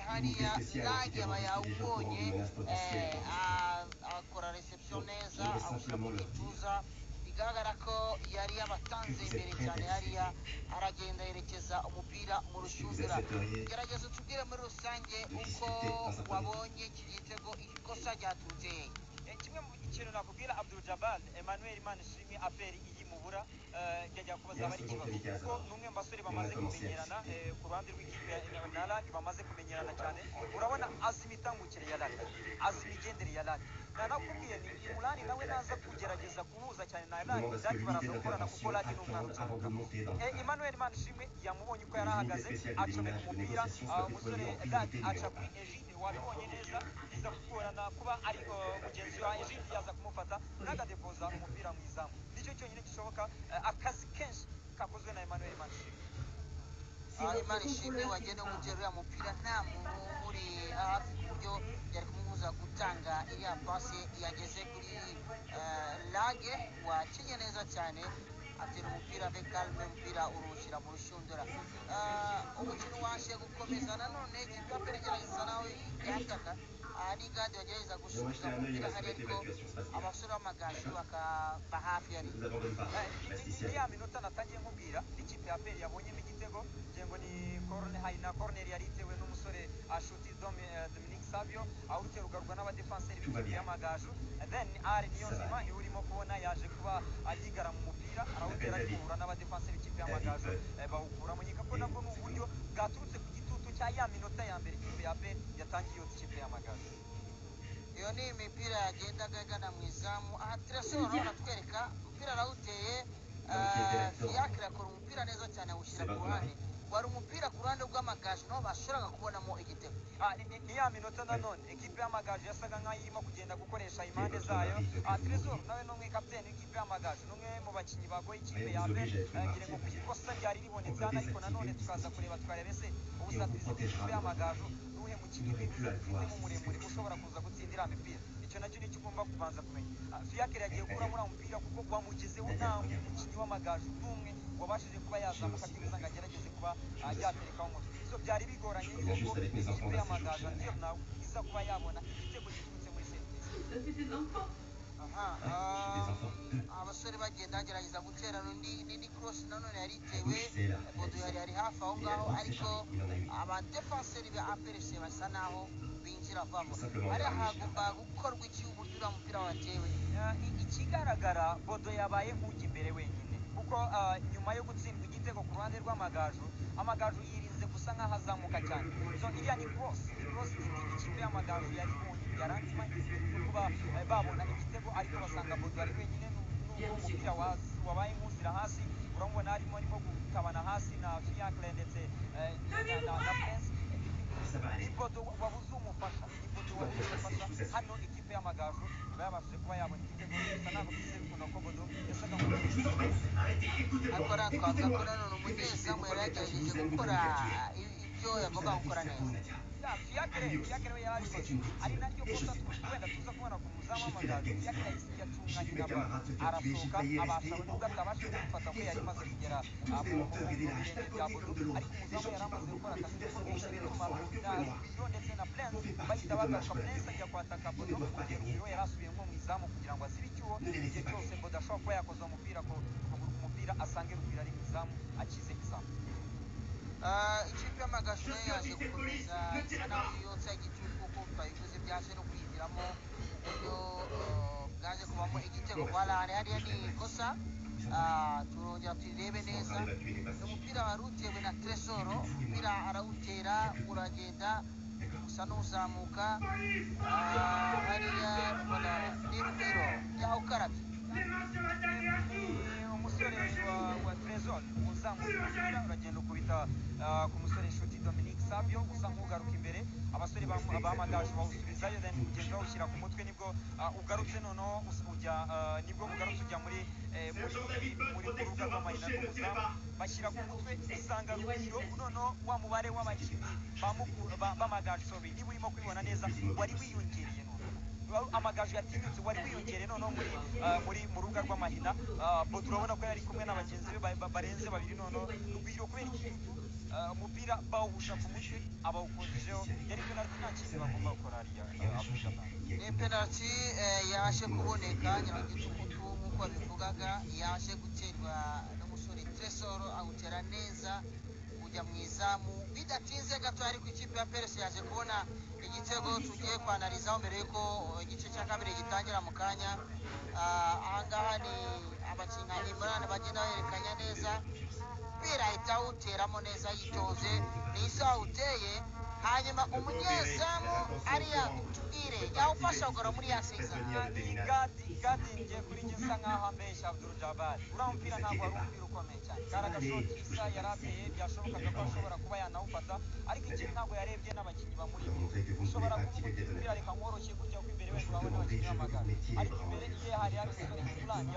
hariya iragera yawubonye akora reception neza awushyira mu gituza bigaragara ko yari yabatanze imbere cyane hariya aragenda yerekeza umupira mu rushundura gerageza utubwire muri rusange uko wabonye iki gitego ikosa ryaturutse hehe kimwe mu kintu nakubwira Abdul Jabal Emmanuel Manishimwe aperi iyi mubura njya kubaza abari kibazo kuko n'umwe mu basore bamaze kumenyerana ku ruhande rw'ikipe na Lani bamaze kumenyerana cyane urabona azi imitangukire ya Lani azi imigendere ya Lani nanakubwiye ni Mulani nawe naza kugerageza kuhuza cyane na Lani Lani baraza gukorana kuko Lani ni umwana utambuka Emmanuel Manishimwe yamubonye uko yari ahagaze acomeka umupira umusore Lani aca kuri Egide wabibonye neza biza kugorana kuba ari mugenzi egide yaza kumufata n'agadepoza umupira mu izamu nicyo cyonyine gishoboka akazi kenshi kakozwe na Emmanuel Manishimwe imana ishimwe wagenda umutera uriya mupira nta muntu uri hafi ku buryo yari kumubuza gutanga iriya pasi yageze kuri lage wakinye neza cyane atera umupira ve kalme umupira urushira mu rushundura umukino waje gukomeza nanone kigambere gerageza nawe yataka n'igadi bagerageza gusubiza umupira hari ariko abasore b'amagaju bakaba hafi yari ya minota natangiye nkubwira ikipe ya peri yabonyemo igitego ngengo ni korone hari na koroneri yari itewe n'umusore ashuti dominique savio aho uterugarwa n'abadefanseri b'ikipe y'amagaju then ari niyonzima niwe urimo kubona yaje kuba agigara mu mupira arawutera arikuhura n'abadefanse b'ikipe y'amagaju bawukuramo nyika ko nabwo ni uburyo bwaturutse ku gitutu cya ya minota ya mbere ikipe ya pe yatangiye iyo ikipe y'amagaju iyo ni imipira yagendaga igana mu izamu aha tresoro aratwereka umupira arawuteye fiyakire akora umupira neza cyane awushyira ku ruhande wari umupira ku ruhande rw'amagaju naho bashoboraga kubonamo igitego ni ya minota nanone ekipe y'amagaju yasaga nk'aho irimo kugenda gukoresha impande zayo tresor nawe ni umwe kapitene w'ikipe y'amagaju ni umwe mu bakinnyi bagoye ikipe ya mbere ngira ngo ku ikosa ryari ribonetse hano ariko nanone tukaza kureba twarebe se ubusatirizi bw'ikipe y'amagaju ni uwuhe mukinnyi wifuza ufitemo umuremure ushobora kuza gutsindira imipira icyo nacyo nicyo ugomba kubanza kumenya fiyakire yagiye gukuramo uriya mupira kuko wamugezeho nta mukinnyi w'amagaju n'umwe wabashije kuba yazamuka kugeza ngo agerageze kuba yaterekaho umutwe so byari bigoranye yuko ikipe y'amagaju niyo nawe iza kuba yabona igitego giturutse muri serivisi abasore bagenda bagerageza gutera n'indi korosi nanone yari itewe bodo yari ari hafi aho ngaho ariko abadefanseri ba aperese basa naho binjira vamo hariya hagomba gukorwa iki uburyo uriya mupira watewe ikigaragara bodo yabaye nk'ujya imbere wenyine kuko nyuma yo gutsindwa igitego ku ruhande rw'amagaju amagaju yirinze gusa nk'aho azamuka cyane so iriya ni korosi ni korosi y'indi ikipe y'amagaju yari ibonye yaranzima yo kuba babona igitego ariko basanga bodo ari wenyine n'umupira wabaye nk'uzira hasi urabona harimo arimo gutabana hasi na fiyakire ndetse na prince ipoto wabuze umufasha ipoto wabuze umufasha hano ikipe y'amagaju iba yabashije kuba yabona igitego gusa ntabwo tuzi bikunda ko bodo yasaga ariko aratwaza ko nanone umunyezamu yari yagerageje gukora ibyo yagomba gukora neza fiyakire fiyakire we yarabikoze ari naryo kosa wenda tuza kubona ku muzamu w'amagaju fiyakire yacunganye na baro arasohoka abasha nubwo atabasha kumufata ko yari amaze kugera mu birenge bya bodo ariko umuzamu yari amaze gukora akazi kose n'umumaro iyo ndetse na prince bahita bagaruka prince ajya kwataka bodo kugera uwo yari asubiye nko mu izamu kugira ngo asibe icyuho igihe cyose bodo ashobora kuba yakoze umupira ku kuguru k'umupira asange ruguru ari mu izamu akize izamu ikipe y'amagaju nayo yaje gukomeza nawe yotsa igitutu kuko twayivuze byaje no kuyigiramo uburyo bwaje kubamo igitego kwa lare hariya ni ikosa turongera tuyirebe neza umupira wari utewe na tresoro umupira arawutera uragenda usa n'uzamuka hariya tubona n'imipiro yaho ukarabye umusore wa tresor umuzamu uragenda ukubita ku musore inshuti dominique savio usa nk'ugaruka imbere abasore bamagaju bawusubizayo then ugenda bawushyira ku mutwe nibwo ugarutse noneho ujya nibwo ugarutse ujya muri muri urubuga rw'amayina rw'umuzamu bashyira ku mutwe usanga rugiro noneho wa mubare w'abakinnyi bamagaju sobi niba urimo kubibona neza wari wiyongereye noneho amagaju yatinyutse wari wiyongere noneho muri muri mu rubuga rw'amahina bo turabona ko yari kumwe na bagenzi be barenze babiri noneho rugwiro kubera igitutu eh, umupira bawuhusha ku mutwe abawukonjeho yari penalty nta kintu bagomba gukora hariya eh, Abdul-Jabbar. ni penaliti yaje kuboneka nyiragitukutu nk'uko babivugaga yaje guterwa n'umusore tresoro awutera neza ujya mu izamu bidatinze gato ariko ikipe ya peresi yaje kubona igitego tugiye kwanarizaho mbere y'uko eh, igice cya kabiri gitangira mu kanya Ah, ahangaha ni abakinnyi nka imran bagenda bahererekanya neza umupira ahita awuteramo neza yitonze ni isaha uteye hanyuma umunyezamu ariya tubwire yawufasha kugora muri ya seza gadinge kuri njye nsa nkaho ambeshya abdul jabari uriya mupira ntabwo wari umupira ukomeye cyane kari agashoti isa yarateye byashobokaga ko ashobora kuba yanawufata ariko ikintu ntabwo yarebye n'abakinnyi bamuri imbere ushobora kuvuga uti umupira reka nkoroshye gutya kuko imbere wenda urabona abakinnyi b'amagare ariko imbere ye hari hari umusore fulani